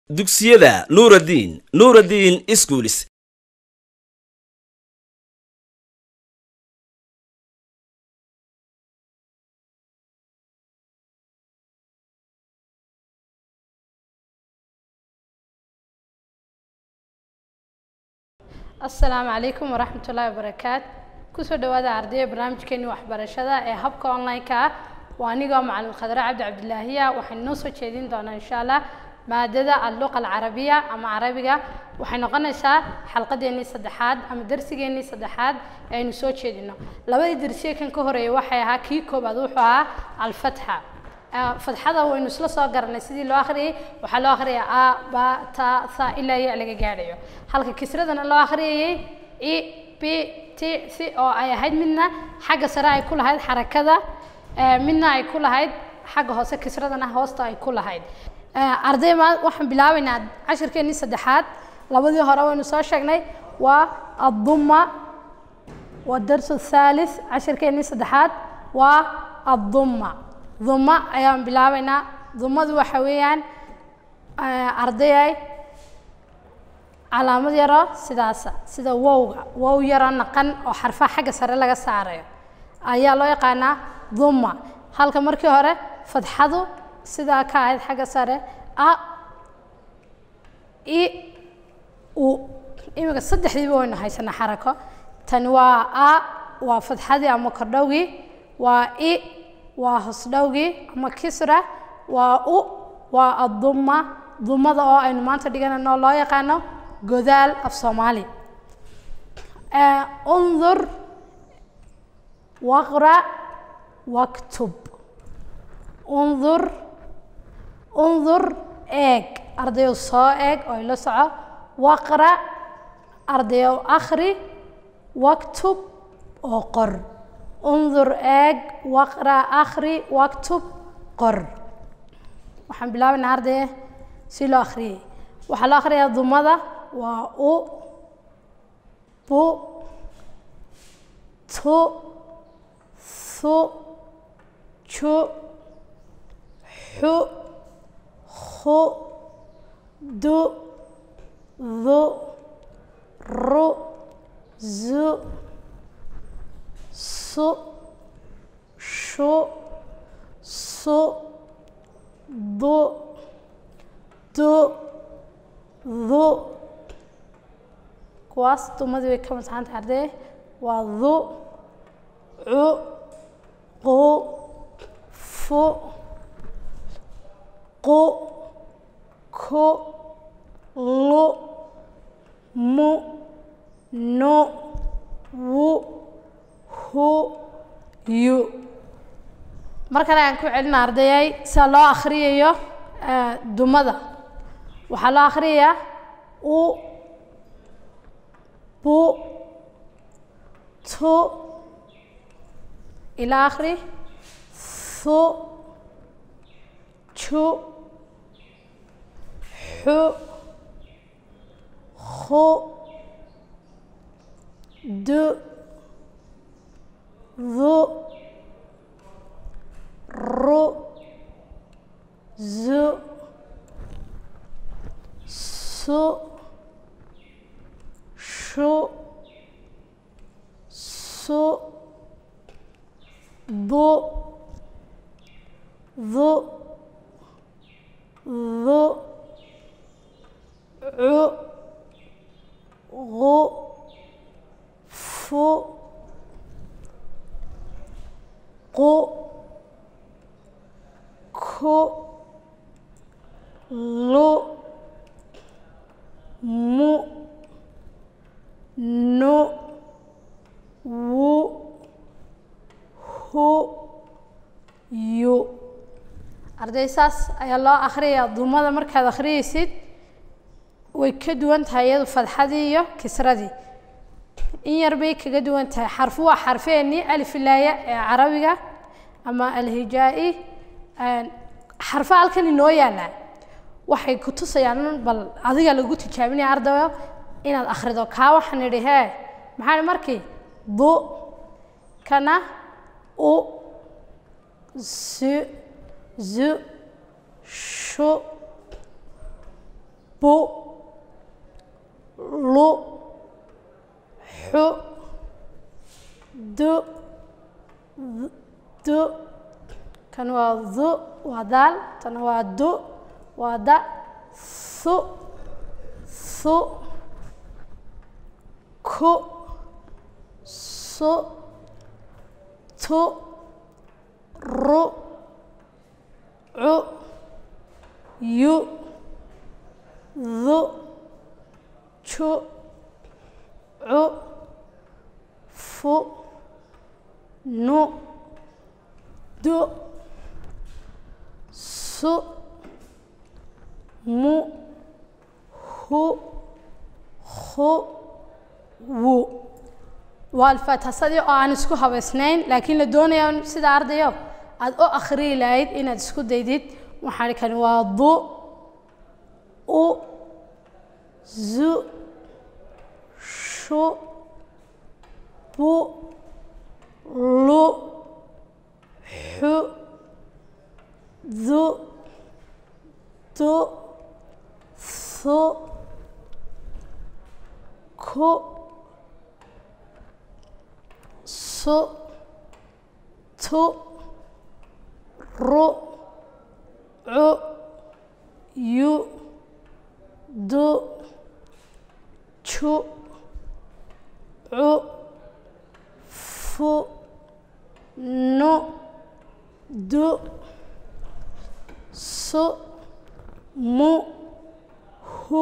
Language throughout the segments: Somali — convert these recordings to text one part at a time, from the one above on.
dugsiyada nuuraddiin nuuraddiin iskuulis asalaamu calaykum waraxmat ullaahi wabarakaat kusoo dhawaada ardayda barnaamijkeeni waxbarashada ee habka online-ka ah waa anigoo macalin khadre cabdi cabdilaahiya waxaynu noo soo jeedin doonaa insha allah maadada alluqa alcarabiya ama carabiga waxay noqonaysaa xalqadeennii saddexaad ama darsigeennii saddexaad ee aynu soo jeedino labadii darsiye kan ka horeeyay waxay ahaa kii koobaad wuxuu ahaa alfatxa fatxada waynu isla soo garanay sidii loo akhriyay waxaa loo akhriyay a ba ta tha ilaa ya laga gaadhayo halka kisradana loo akhriyayay i b t c oo ay ahayd midna xagga sare ay ku lahayd xarakada midna ay ku lahayd xagga hoose kisradana hoosta ay ku lahayd arday ma waxaan bilaabaynaa cashirkeennii saddexaad labadii hore waynu soo sheegnay waa adduma waa darsu thalith cashirkeennii saddexaad waa adduma duma ayaan bilaabaynaa dumadu waxa weeyaan ardayay calaamad yaro sidaasa sida wowga wow yaro naqan oo xarfaha xagga sare laga saarayo ayaa loo yaqaanaa duma halka markii hore fadxadu sidaa ka ahayd xagga sare a i u iminka saddexdiiba waynu haysanaa xarako tani waa a waa fadxadii ama kordhowgii waa i waa hosdhowgii ama kisra waa u waa adduma dumada oo aynu maanta dhiganayno loo yaqaano godaal af soomaali undur waqra waktub undur undur eeg ardayow soo eeg oo ila soco waqra ardayow akhri waktub oo qor undur eeg waqra akhri waktub qor waxaan bilaabaynaa ardaye si loo akhriyay waxaa loo akhriyaa dumada waa u bu tu thu ju xu khu du du ru zu su shu su du du du kuwaas dumadii way ka masaxantahay ardee waa du cu qu fu qu ku lu mu nu wu hu yu mar kale aan ku celina ardayay sida loo akhriyayo dumada waxaa loo akhriyayaa u bu tu ila akhri thu ju xu khu du du ru zu su shu su bu du du cu gu fu qu ku lu mu nu wu hu yu arday saas ayaa loo akhriyayaa dumada markaad akhriyaysid way ka duwan tahay iyadu fadxadii iyo kisradii in yar bay kaga duwan tahay xarfu waa xarfeennii alifilaaya ee carabiga ama alhijaa-i xarfa halkan inoo yaallaan waxay ku tusayaan bal adiga lagu tijaabinaya ardayo inaad akhrido kaa waxaan idhi hee maxaa markii bu kana u su zu shu bu lu xu du du kan waa du waa daal tan waa du waa da su su ku su tu ru cu yu du cu cu fu nu du su mu hu hu wu waa alfaathasadii oo aan isku habaysnayn laakiin la doonaya sida ardayo aada u akhriyi lahayd inaad isku daydid waxaan kani waa du u zu shu bu lu xu du du su ku su tu ru cu yu du cu cu fu nu du su mu hu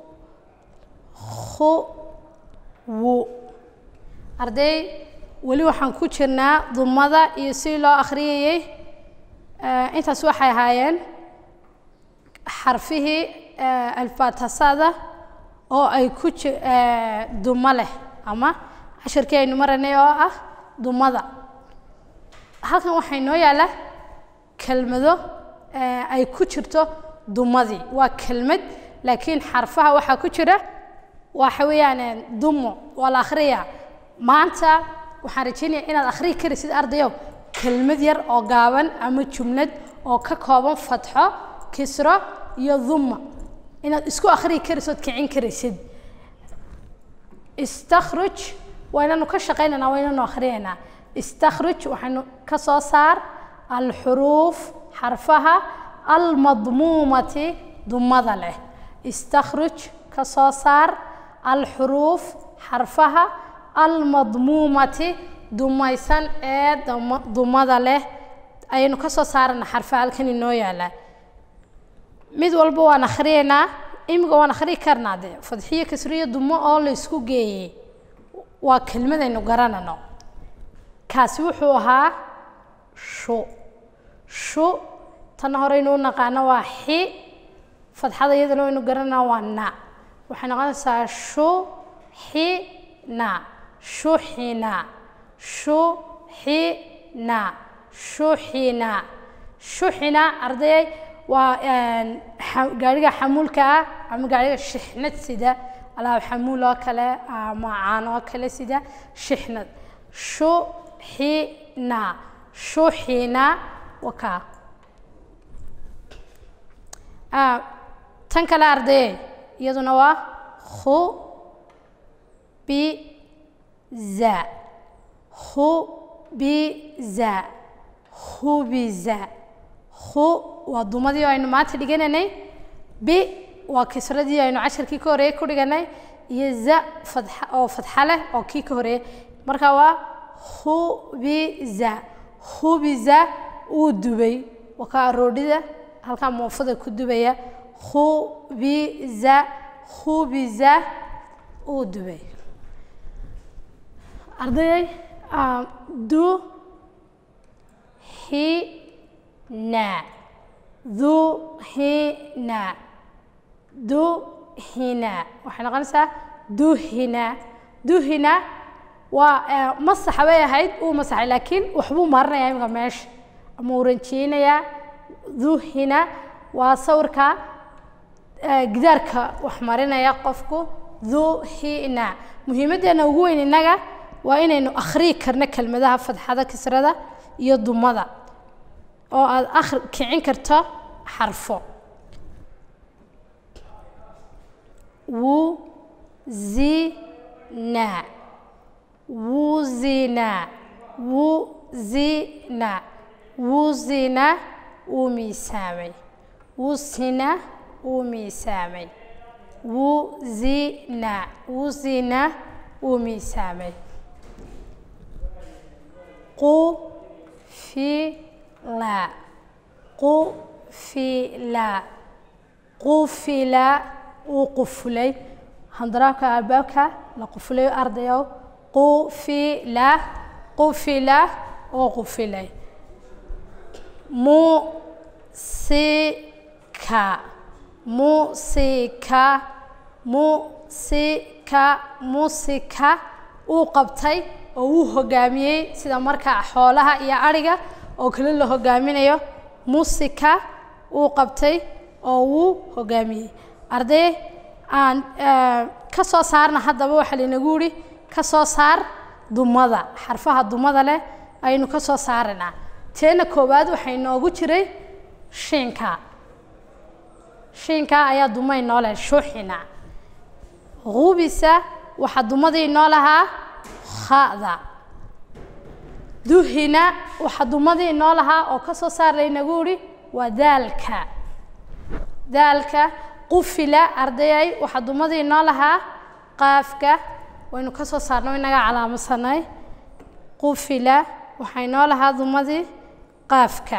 hu wu arday weli waxaan ku jirnaa dumada iyo sidii loo akhriyayey intaas waxay ahaayeen xarfihii alfaatasada oo ay ku ji dumo leh ama cashirkii aynu maranay oo ah dumada halkan waxaa inoo yaalla kelmado ay ku jirto dumadii waa kelmad laakiin xarfaha waxaa ku jira waxa weeyaan dumo waa la akhriyaa maanta waxaan rajeynaya inaad akhriyi karaysid ardayow kelmad yar oo gaaban ama jumlad oo ka kooban fatxo kisro iyo duma inaad isku akhriyi karaysid ood kicin karaysid istakhruj waa inanu ka shaqaynaynaa waa inanu akhriyaynaa istakhruj waxaynu ka soo saar alxuruuf xarfaha almadmuumati dumada leh istakhruj ka soo saar alxuruuf xarfaha almadmuumati dumaysan ee dumada leh ayaynu ka soo saarana xarfaha halkan inoo yaala mid walba waan akhriyaynaa imiga waan akhriyi karnaa dee fadxiyo kasriyo dumo oo la isku geeyey waa kelmadaynu garanano kaasi wuxuu ahaa shu shu tan horeynu u naqaano waa xi fadxada iyadana waynu garanaa waa na waxay noqonaysaa shu xi na shuxina shuxina shuxina shuxina ardayay waa gaariga xamuulka ah ama gaariga shixnad sida alaab xamuul oo kale ama caan oo kale sida shixnad shuxina shuxina wakaa tan kale ardayay iyaduna waa khu bi za khubiza khubiza khu waa dumadii aynu maanta dhiganaynay bi waa kisradii aynu casharkii ka horeeyey ku dhiganay iyo za fadxa oo fadxa leh oo kii ka horeeyey marka waa khubiza khubiza uu dubay waa kaa roodhida halkaa moofada ku dubaya khubiza khubiza uu dubay ardayay du hina du hina du hina waxay noqonaysaa duhina duhina waa masaxa bay ahayd uu masaxay laakiin waxbuu marinaya imika meesha ama uu ranjeynayaa duhina waa sawirka gidaarka wax marinaya qofku duhina muhiimaddeena ugu weyn innaga waa inaynu akhriyi karno kelmadaha fadxada kisrada iyo dumada oo aada akri kicin karto xarfo wuzina wuzina wuzina wuzina wuu miisaamay wusina wuu miisaamay wuzina wuzina wuu miisaamay qufila qufila qufila wuu qufulay handaraabka albaabka la qufulay ardayow qufila qufila oo qufilay musika musika musika musika uu qabtay oo uu hogaamiyey sida markaa xoolaha iyo adhiga oo kale la hogaaminayo musika uu qabtay oo wuu hogaamiyey arday aan ka soo saarna haddaba waxaa laynagu yidhi ka soo saar dumada xarfaha dumada leh aynu ka soo saaraynaa teena koowaad waxay noogu jiray shiinka shiinka ayaa duma inoo leh shuuxina hubisa waxaa dumadii inoo lahaa khada duhina waxaa dumadii inoo lahaa oo ka soo saar laynagu yidhi waa daalka daalka qufila ardayay waxaa dumadii inoo lahaa qaafka waynu ka soo saarno inaga calaamadsanay qufila waxaa inoo lahaa dumadii qaafka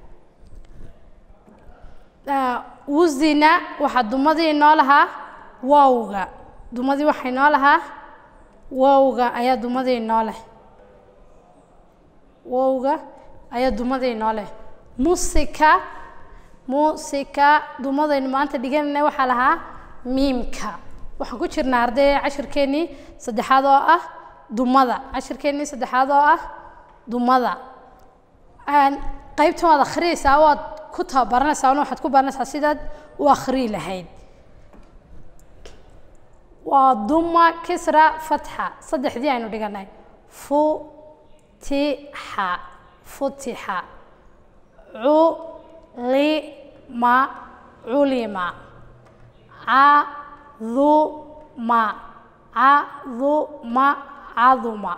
wuzina waxaa dumadii inoo lahaa wowga dumadii waxaa inoo lahaa wowga ayaa dumadii inoo leh wowga ayaa dumadii inoo leh musika musika dumadaynu maanta dhiganayna waxaa lahaa miimka waxaan ku jirnaa arday cashirkeennii saddexaad oo ah dumada cashirkeennii saddexaad oo ah dumada qaybtan waad akhriyeysaa waad ku tababaranaysaa una waxaad ku baranaysaa sidaad u akhriyi lahayd waa duma kisra fatxa saddexdii aynu dhiganay futixa futixa culima culima caduma caduma caduma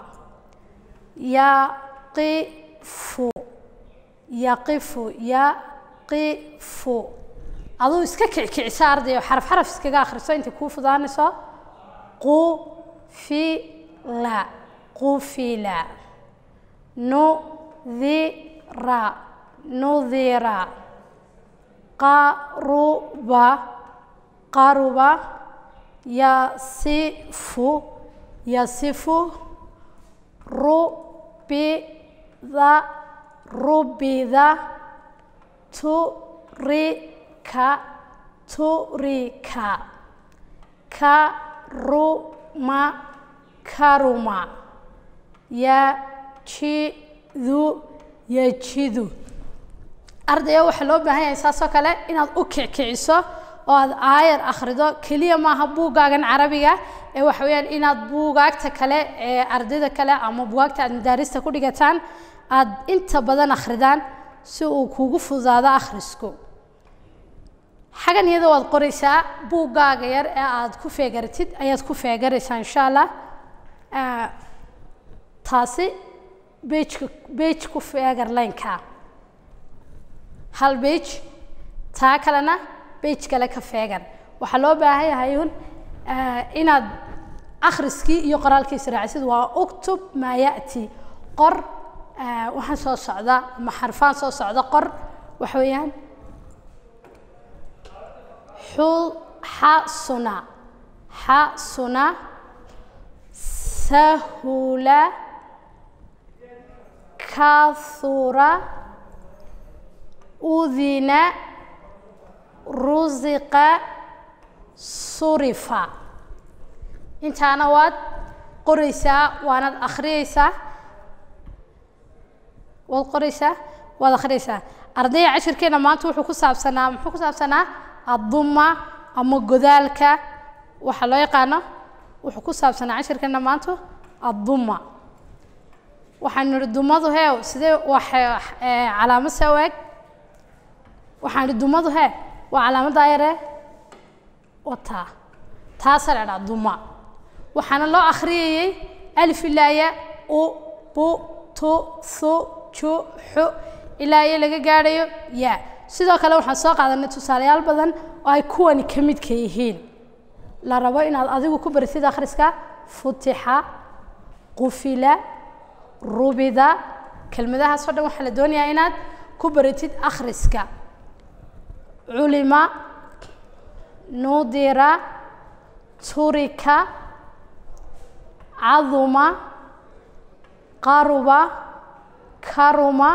yaqifu yaqifu yaqifu aduu iska kicikicisa ardayo xaraf xaraf iskaga akhriso intay kuu fudaanayso qufila qufila nudira nudira qaruba qaruba yasifu yasifu rubida rubida turika turika karuma karuma yajidu yajidu ardaya waxaa loo baahan yahay saasoo kale inaad u kickiciso oo aad aayar akhrido keliya maaha buuggaagan carabiga ee waxa weeyaan inaad buugaagta kale ee ardayda kale ama buugaagta aad madaarista ku dhigataan aad inta badan akhridaan si uu kugu fududaado akhrisku xagan iyada waad qoraysaa buuggaaga yar ee aad ku feegaratid ayaad ku feegaraysaa insha allah taasi bejka bej ku feegar lineka hal bej taa kalena bej kale ka feegan waxaa loo baahan yahay un inaad akhriskii iyo qoraalkii israacisid waa uktub maa ya'ti qor waxaan soo socda ama xarfaan soo socda qor waxa weeyaan xasuna xasuna sahula kathura udina rusiqa surifa intaana waad qoraysaa waanaad akhriyeysaa waad qoraysaa waad akhriyeysaa ardayga cashirkeena maanta wuxuu ku saabsanaa muxuu ku saabsanaa adduma ama godaalka waxaa loo yaqaano wuxuu ku saabsanaa cashirkeena maanta adduma waxaan nidhi dumadu heew sidee waxay calaamad see u eg waxaan nidhi dumadu hee waa calaamaddaa yaree wataa taasaa la dhaha duma waxaana loo akhriyayay alif ilaa ya u bu tu thu ju xu ilaa iyo laga gaadhayo ya sidoo kale waxaan soo qaadanay tusaalayaal badan oo ay kuwani ka midka yihiin la rabo inaad adigu ku baritid akhriska futixa qufila rubida kelmadahaas oo dhan waxaa la doonayaa inaad ku baritid akhriska culima nudira turika caduma qaruba karuma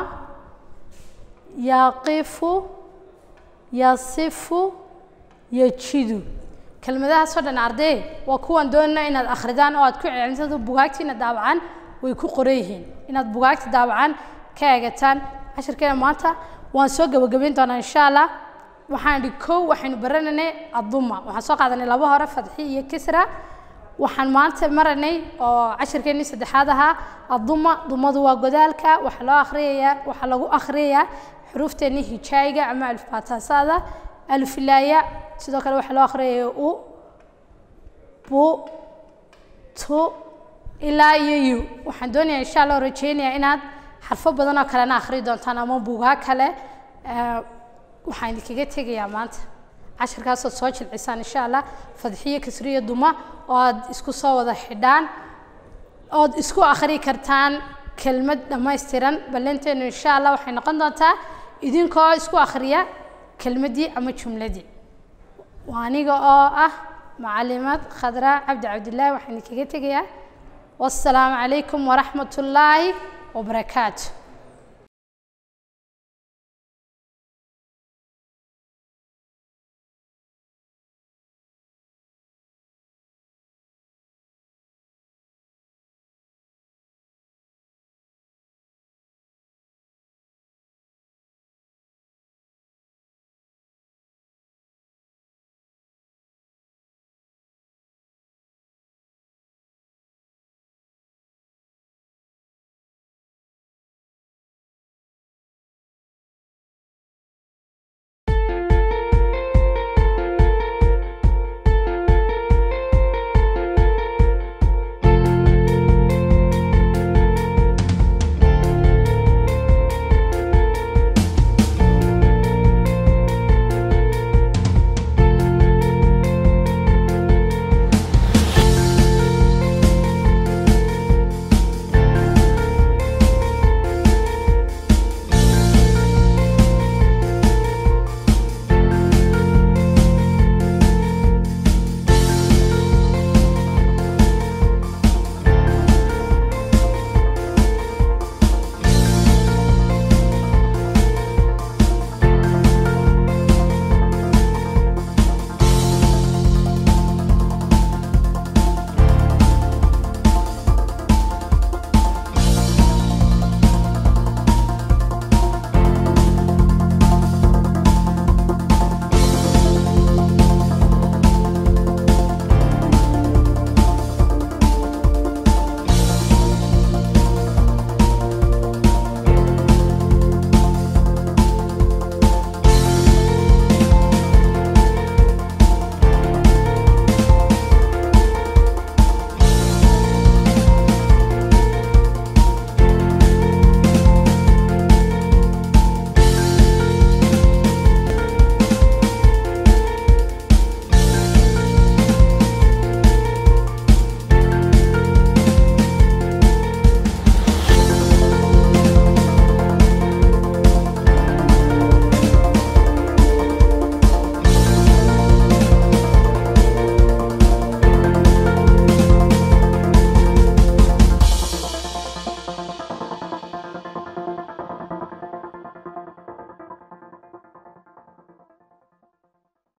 yaqifu yasifu yajidu kelmadahaasoo dhan arday waa kuwan doonana inaad akhridaan oo aad ku celintada bugaagtiina daawacan way ku qoran yihiin inaad bugaagta daawacan ka eegataan cashirkeena maanta waan soo gabagabayn doonaa insha allah waxaan idhi kow waxaynu baranaynay aduma waxaan soo qaadanay laba hore fadxi iyo kisra waxaan maanta maranay oo cashirkeennii saddexaad ahaa aduma dumadu waa godaalka waxaa loo akhriyayaa waxaa lagu akhriyayaa xuruufteenii hijaayiga ama alifbaataasada alifilaaya sidoo kale waxaa loo akhriyaya u bu tu ilaa iyo yu waxaan doonayaa insha allah rajeynayaa inaad xarfo badan oo kalena akhri doontaan ama buugaa kale waxaan idinkaga tegayaa maanta cashirkaasood soo jilcisaan insha allah fadxiyo kasriyo duma oo aad isku soo wada xidhaan ood isku akhri kartaan kelmad dhammaystiran ballanteenu insha allah waxay noqon doontaa idinkoo isku akhriya kelmaddii ama jumladii waa aniga oo ah macalimad khadra cabdi cabdillaahi waxaan idinkaga tegayaa wassalaamu calaykum waraxmat ullaahi wabarakaatu